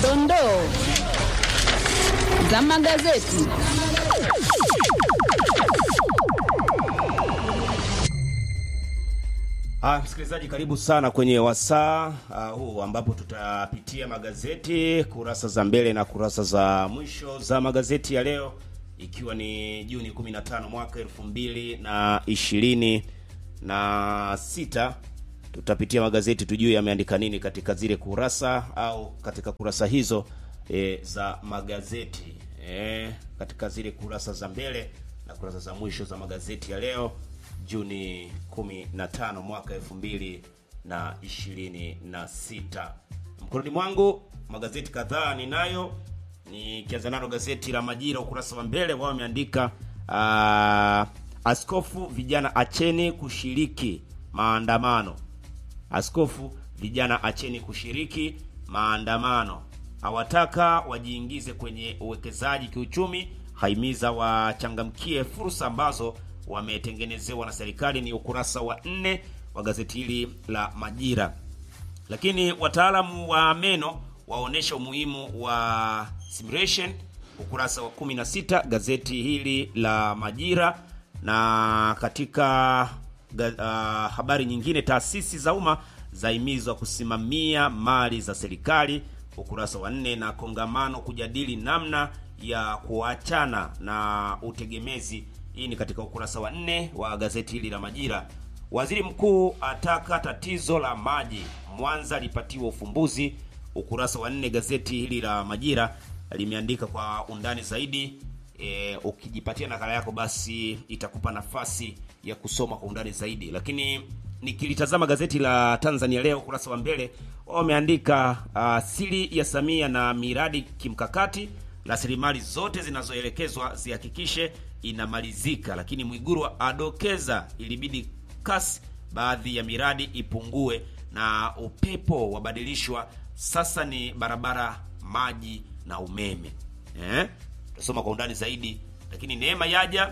dondoo za magazeti. Ah, msikilizaji karibu sana kwenye wasaa ah, huu ambapo tutapitia magazeti kurasa za mbele na kurasa za mwisho za magazeti ya leo ikiwa ni Juni 15 mwaka elfu mbili na ishirini na sita. Tutapitia magazeti tujue yameandika nini katika zile kurasa au katika kurasa hizo e, za magazeti e, katika zile kurasa za mbele na kurasa za mwisho za magazeti ya leo Juni 15 mwaka 2026. Mkononi mwangu magazeti kadhaa ninayo, nikianza nalo gazeti la Majira ukurasa wa mbele wao wameandika uh, askofu vijana acheni kushiriki maandamano. Askofu vijana acheni kushiriki maandamano, awataka wajiingize kwenye uwekezaji kiuchumi, haimiza wachangamkie fursa ambazo wametengenezewa na serikali. Ni ukurasa wa nne wa gazeti hili la Majira. Lakini wataalamu wa meno waonesha umuhimu wa simulation, ukurasa wa 16 gazeti hili la Majira. Na katika uh, habari nyingine, taasisi za umma zahimizwa kusimamia mali za serikali, ukurasa wa nne, na kongamano kujadili namna ya kuachana na utegemezi hii ni katika ukurasa wa nne wa gazeti hili la Majira. Waziri mkuu ataka tatizo la maji Mwanza lipatiwe ufumbuzi. Ukurasa wa nne gazeti hili la Majira limeandika kwa undani zaidi. E, ukijipatia nakala yako basi itakupa nafasi ya kusoma kwa undani zaidi, lakini nikilitazama gazeti la Tanzania Leo ukurasa wa mbele wameandika uh, siri ya Samia na miradi kimkakati rasilimali zote zinazoelekezwa zihakikishe inamalizika, lakini Mwiguru adokeza ilibidi kasi baadhi ya miradi ipungue na upepo wabadilishwa, sasa ni barabara, maji na umeme. Eh, tutasoma kwa undani zaidi, lakini neema yaja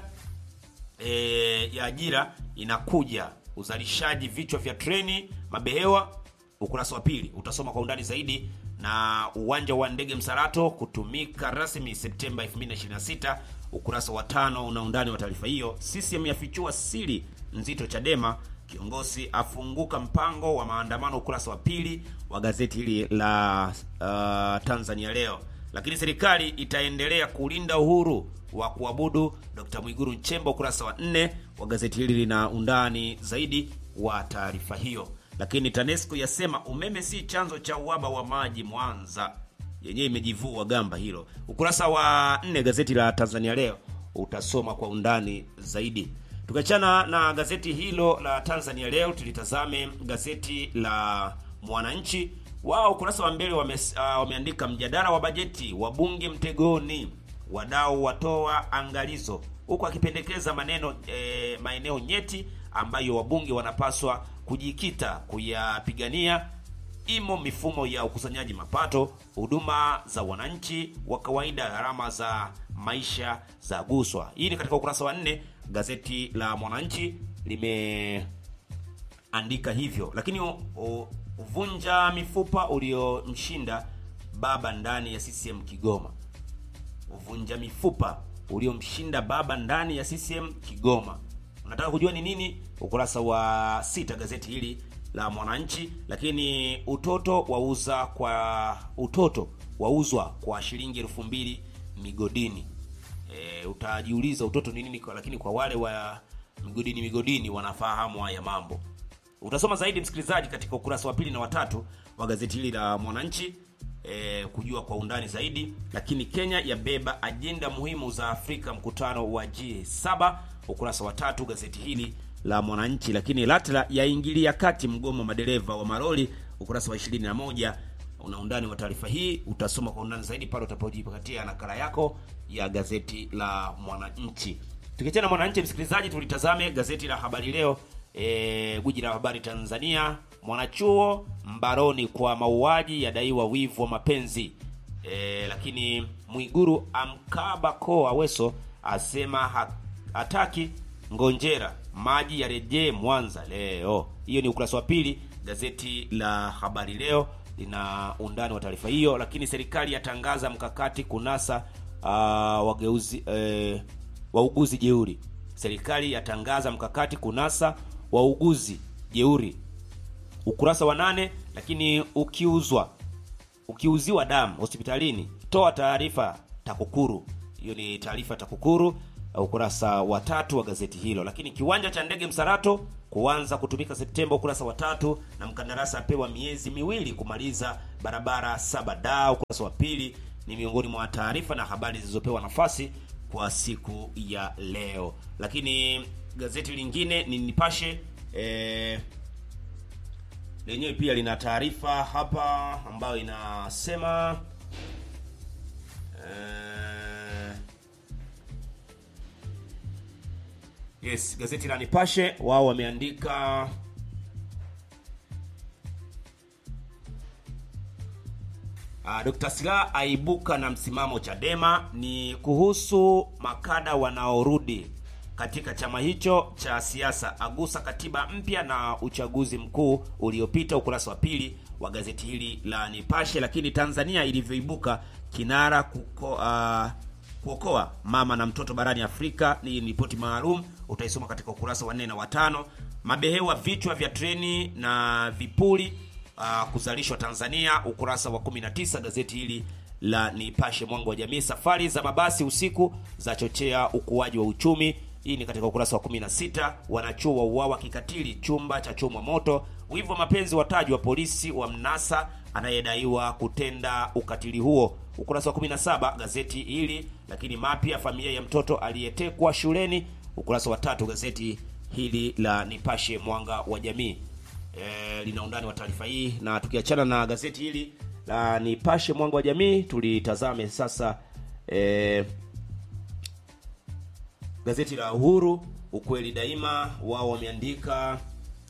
e, ya ajira inakuja, uzalishaji vichwa vya treni mabehewa, ukurasa wa pili utasoma kwa undani zaidi na uwanja wa ndege Msalato kutumika rasmi Septemba 2026. Ukurasa wa tano una undani wa taarifa hiyo. CCM yafichua siri nzito Chadema, kiongozi afunguka mpango wa maandamano. Ukurasa wa pili wa gazeti hili la uh, Tanzania Leo. Lakini serikali itaendelea kulinda uhuru wa kuabudu, Dr. Mwiguru Nchemba. Ukurasa wa nne wa gazeti hili lina undani zaidi wa taarifa hiyo lakini TANESCO yasema umeme si chanzo cha uhaba wa maji Mwanza, yenyewe imejivua gamba hilo. Ukurasa wa nne gazeti la Tanzania Leo utasoma kwa undani zaidi. Tukiachana na gazeti hilo la Tanzania Leo, tulitazame gazeti la Mwananchi. Wao ukurasa wa mbele wame, uh, wameandika mjadala wa bajeti wabunge mtegoni, wadau watoa angalizo, huku akipendekeza maneno eh, maeneo nyeti ambayo wabunge wanapaswa kujikita kuyapigania imo mifumo ya ukusanyaji mapato, huduma za wananchi wa kawaida, gharama za maisha za guswa. Hii ni katika ukurasa wa nne, gazeti la Mwananchi limeandika hivyo. Lakini uvunja mifupa uliomshinda baba ndani ya CCM Kigoma, uvunja mifupa uliomshinda baba ndani ya CCM Kigoma. Unataka kujua ni nini? Ukurasa wa sita gazeti hili la Mwananchi. Lakini utoto wauza kwa utoto wauzwa kwa shilingi elfu mbili migodini. E, utajiuliza utoto ni nini? Lakini kwa wale wa migodini migodini wanafahamu haya mambo. Utasoma zaidi msikilizaji, katika ukurasa wa pili na watatu wa gazeti hili la Mwananchi e, kujua kwa undani zaidi. Lakini Kenya yabeba ajenda muhimu za Afrika, mkutano wa G7 ukurasa wa tatu gazeti hili la Mwananchi. Lakini LATRA yaingilia kati mgomo madereva wa maroli, ukurasa wa 21 una undani wa taarifa hii, utasoma kwa undani zaidi pale utapojipatia nakala yako ya gazeti la Mwananchi. Tukiachana na Mwananchi, msikilizaji, tulitazame gazeti la Habari Leo, e, guji la habari Tanzania. Mwanachuo mbaroni kwa mauaji yadaiwa wivu wa mapenzi. E, lakini Mwiguru amkaba ko Aweso asema ha hataki ngonjera maji yarejee Mwanza leo. Hiyo ni ukurasa wa pili gazeti la Habari Leo lina undani wa taarifa hiyo. Lakini serikali yatangaza mkakati kunasa uh, wageuzi eh, wauguzi jeuri. Serikali yatangaza mkakati kunasa wauguzi jeuri, ukurasa wa nane. Lakini ukiuzwa ukiuziwa damu hospitalini, toa taarifa TAKUKURU. Hiyo ni taarifa TAKUKURU, ukurasa wa tatu wa gazeti hilo. Lakini kiwanja cha ndege Msarato kuanza kutumika Septemba, ukurasa wa tatu, na mkandarasi apewa miezi miwili kumaliza barabara saba da, ukurasa wa pili. Ni miongoni mwa taarifa na habari zilizopewa nafasi kwa siku ya leo. Lakini gazeti lingine ni Nipashe eh, lenyewe pia lina taarifa hapa ambayo inasema eh, yes, gazeti la Nipashe wao wameandika Uh, Dr. Slaa aibuka na msimamo Chadema ni kuhusu makada wanaorudi katika chama hicho cha siasa, agusa katiba mpya na uchaguzi mkuu uliopita, ukurasa wa pili wa gazeti hili la Nipashe. Lakini Tanzania ilivyoibuka kinara kuko, uh, kuokoa mama na mtoto barani Afrika ni ripoti maalum, utaisoma katika ukurasa wa nne na watano. Mabehewa vichwa vya treni na vipuli uh, kuzalishwa Tanzania, ukurasa wa 19 gazeti hili la Nipashe mwanga wa jamii. Safari za mabasi usiku za chochea ukuaji wa uchumi, hii ni katika ukurasa wa 16. Wanachuo wa uawa kikatili, chumba cha chomwa moto. Wivu wa mapenzi watajwa, polisi wa mnasa anayedaiwa kutenda ukatili huo, ukurasa wa 17 gazeti hili. Lakini mapya familia ya mtoto aliyetekwa shuleni, ukurasa wa tatu gazeti hili la Nipashe mwanga wa jamii. E, lina undani wa taarifa hii, na tukiachana na gazeti hili la Nipashe mwanga wa jamii, tulitazame sasa e, gazeti la Uhuru ukweli daima. Wao wameandika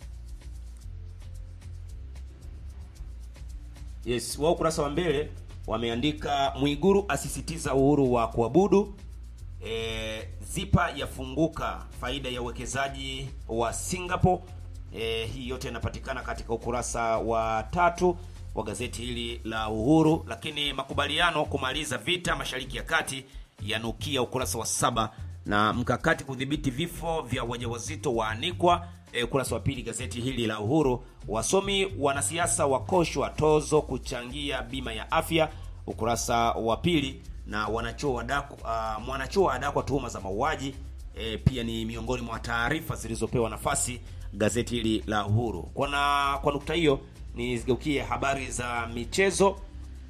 yes, wao ukurasa wa mbele wameandika Mwiguru asisitiza uhuru wa kuabudu. E, zipa yafunguka faida ya uwekezaji wa Singapore. E, hii yote inapatikana katika ukurasa wa tatu wa gazeti hili la Uhuru. Lakini makubaliano kumaliza vita Mashariki ya Kati yanukia, ukurasa wa saba, na mkakati kudhibiti vifo vya wajawazito waanikwa, e, ukurasa wa pili gazeti hili la Uhuru. Wasomi wanasiasa wakoshwa tozo kuchangia bima ya afya, ukurasa wa pili, na wanachuo wadaku, uh, mwanachuo adakwa tuhuma za mauaji e, pia ni miongoni mwa taarifa zilizopewa nafasi gazeti hili la Uhuru. Kwa na kwa nukta hiyo nizigeukie habari za michezo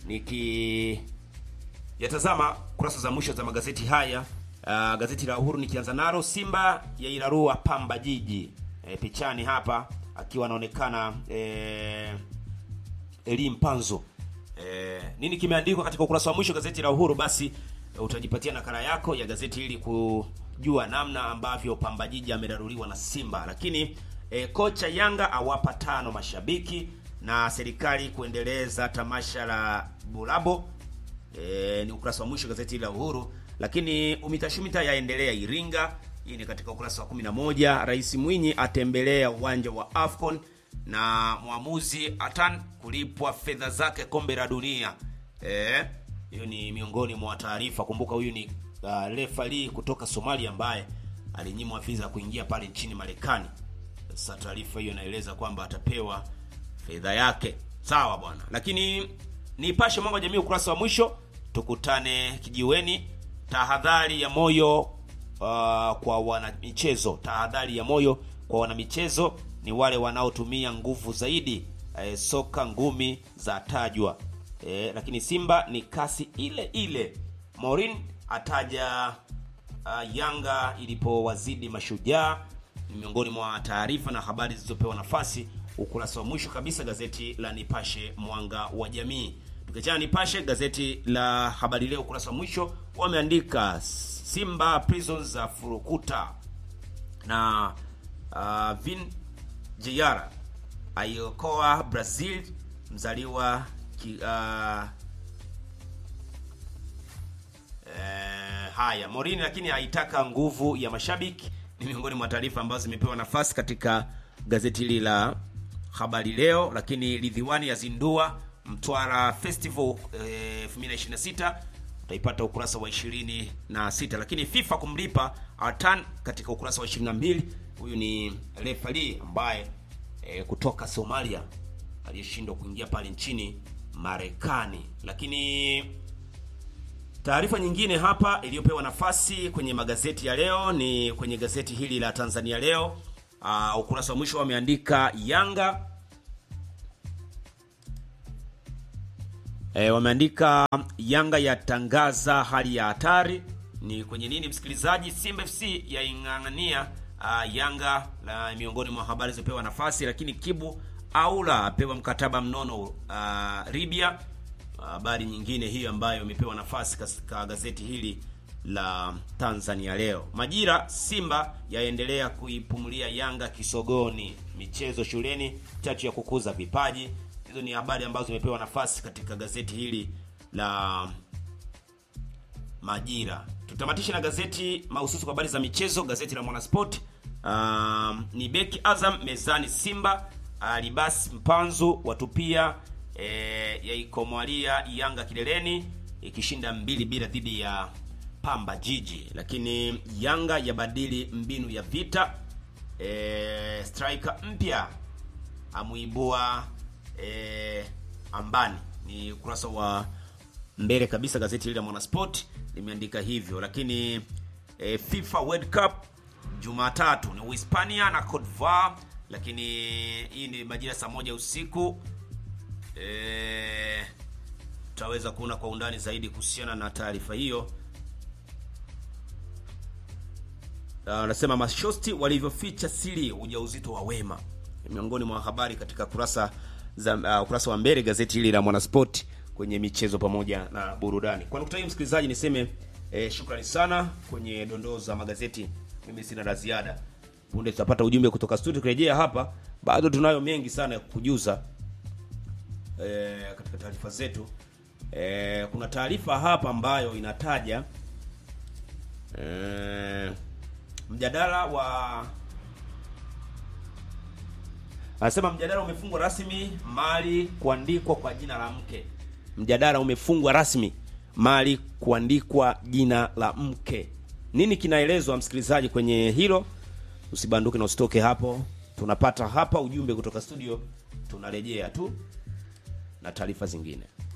nikiyatazama kurasa za mwisho za magazeti haya. Uh, gazeti la Uhuru nikianza nalo, Simba ya irarua Pamba Jiji. E, pichani hapa akiwa anaonekana e, Eli Mpanzo. E, nini kimeandikwa katika ukurasa wa mwisho gazeti la Uhuru? Basi utajipatia nakala yako ya gazeti hili kujua namna ambavyo Pamba Jiji ameraruliwa na Simba, lakini E, kocha Yanga awapa tano mashabiki na serikali kuendeleza tamasha la Bulabo. E, ni ukurasa wa mwisho gazeti la Uhuru. Lakini umitashumita yaendelea Iringa, hii ni katika ukurasa wa 11. Rais Mwinyi atembelea uwanja wa Afcon na mwamuzi Atan kulipwa fedha zake kombe la dunia. Eh, hiyo ni miongoni mwa taarifa. Kumbuka huyu ni uh, refali kutoka Somalia ambaye alinyimwa visa kuingia pale nchini Marekani. Sasa taarifa hiyo inaeleza kwamba atapewa fedha yake. Sawa bwana. Lakini Nipashe mwanga wa jamii ukurasa wa mwisho, tukutane kijiweni. Tahadhari ya moyo uh, kwa wanamichezo. Tahadhari ya moyo kwa wanamichezo ni wale wanaotumia nguvu zaidi. E, soka ngumi za tajwa. E, lakini Simba ni kasi ile ile. Morin ataja uh, Yanga ilipowazidi mashujaa ni miongoni mwa taarifa na habari zilizopewa nafasi ukurasa wa mwisho kabisa gazeti la Nipashe mwanga wa jamii. Tukiachana Nipashe, gazeti la Habari Leo ukurasa wa mwisho wameandika Simba Prisons za furukuta na uh, Vin Jr aiokoa Brazil mzaliwa ki, uh, eh, haya Morini lakini haitaka nguvu ya mashabiki ni miongoni mwa taarifa ambazo zimepewa nafasi katika gazeti hili la Habari Leo. Lakini Ridhiwani yazindua Mtwara Festival eh, 2026 utaipata ukurasa wa 26, lakini FIFA kumlipa Altan katika ukurasa wa 22. Huyu ni refali ambaye eh, kutoka Somalia aliyeshindwa kuingia pale nchini Marekani. Lakini taarifa nyingine hapa iliyopewa nafasi kwenye magazeti ya leo ni kwenye gazeti hili la Tanzania Leo. Uh, ukurasa wa mwisho wameandika Yanga E, wameandika Yanga yatangaza hali ya hatari. Ni kwenye nini msikilizaji? Simba FC yaing'ang'ania uh, Yanga la miongoni mwa habari zilizopewa nafasi, lakini Kibu Aula apewa mkataba mnono uh, Libya. Habari uh, nyingine hiyo ambayo imepewa nafasi katika gazeti hili la Tanzania Leo. Majira, Simba yaendelea kuipumulia Yanga kisogoni. Michezo shuleni, chachu ya kukuza vipaji hizo ni habari ambazo zimepewa nafasi katika gazeti hili la Majira. Tutamatishe na gazeti mahususi kwa habari za michezo, gazeti la Mwanasport. Um, ni beki Azam mezani Simba, Alibas Mpanzu watupia e, yaikomwalia Yanga kileleni ikishinda mbili bila dhidi ya Pamba Jiji, lakini Yanga yabadili mbinu ya vita. E, striker mpya amuibua E, ambani ni ukurasa wa mbele kabisa gazeti hili la Mwanasport limeandika hivyo. Lakini e, FIFA World Cup Jumatatu ni Uhispania na Cote d'Ivoire, lakini hii ni majira saa moja usiku. E, tutaweza kuona kwa undani zaidi kuhusiana na taarifa hiyo. Anasema uh, mashosti walivyoficha siri ujauzito wa Wema, miongoni mwa habari katika kurasa za uh, ukurasa wa mbele gazeti hili la Mwanasport kwenye michezo pamoja na burudani. Kwa nukta hii, msikilizaji, niseme eh, shukrani sana kwenye dondoo za magazeti. Mimi sina la ziada, punde tutapata ujumbe kutoka studio. Kurejea hapa, bado tunayo mengi sana ya kukujuza eh, katika taarifa zetu. Eh, kuna taarifa hapa ambayo inataja eh, mjadala wa Anasema mjadala umefungwa rasmi mali kuandikwa kwa jina la mke. Mjadala umefungwa rasmi mali kuandikwa jina la mke. Nini kinaelezwa msikilizaji kwenye hilo? Usibanduke na usitoke hapo. Tunapata hapa ujumbe kutoka studio, tunarejea tu na taarifa zingine.